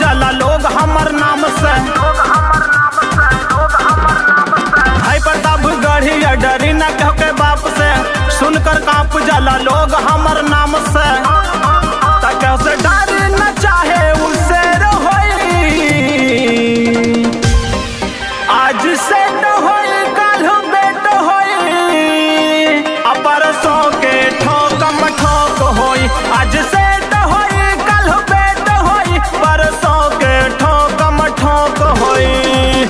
जाला लोग हमर नाम से है प्रताप गढ़िया डरी न कह के बाप से सुनकर कांप जाला लोग हमर नाम से तक से डर न चाहे उससे रहोई आज से तो होई कल बेट होई अपर सो के ठोकम ठोक होई आज से तो होई कल बेट होई परसों के ठोकम ठोक होई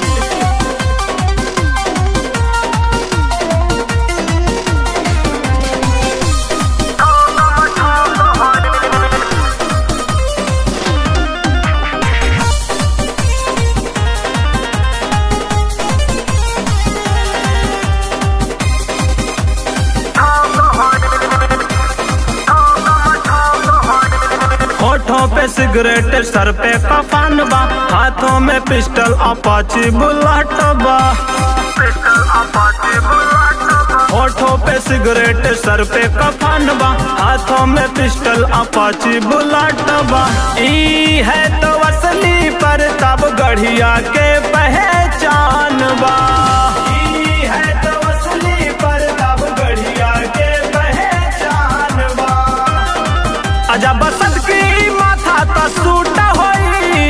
होठों पे सिगरेट सर पे कफान बा हाथों में पिस्टल अपाची बुलेट बा होठों पे सिगरेट सर पे कफान बा हाथों में पिस्टल अपाची बुलेट बा ई है तो असली पर तब गढ़िया के पहचान बा ई है तो असली पर तब गढ़िया के पहचान बा अजा बसंत की माथा तो सूट होई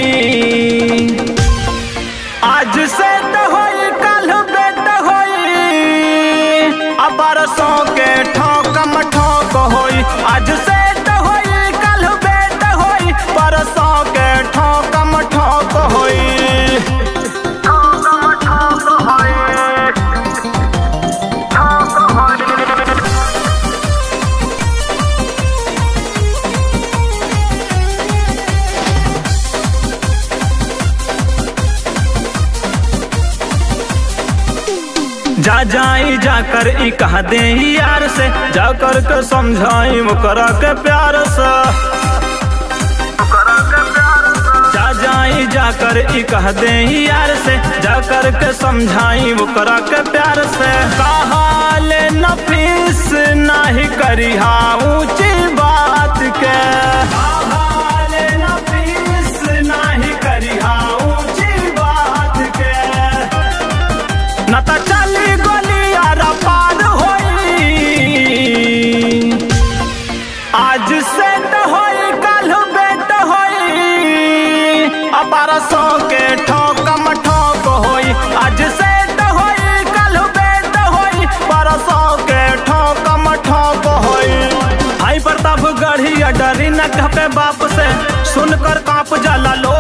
आज से तो होई कल बेट होई अब बरसों के ठोकम ठोक होई आज से तो होई कल बेट होई बरसों के ठोकम ठोक होई जा जाई जाकर ई कह दे यार से जाकर के समझाई मुकरा के प्यार से जा जाई जाकर ई कह दे यार से जाकर के समझाई मुकरा के प्यार से कहा ले नफीस नहीं करी हा ऊंची बात के कहा ले नफीस नहीं करी हा ऊंची बात के न त चली गोलियारा पार होई आज से त होई कल बेट होई अपार सौ के ठोकम ठोक होई आज से त होई कल बेट होई परसों के ठोकम ठोक होई हाई प्रताप गढ़िया डरी न कह के बाप से सुनकर कांप जाला लोग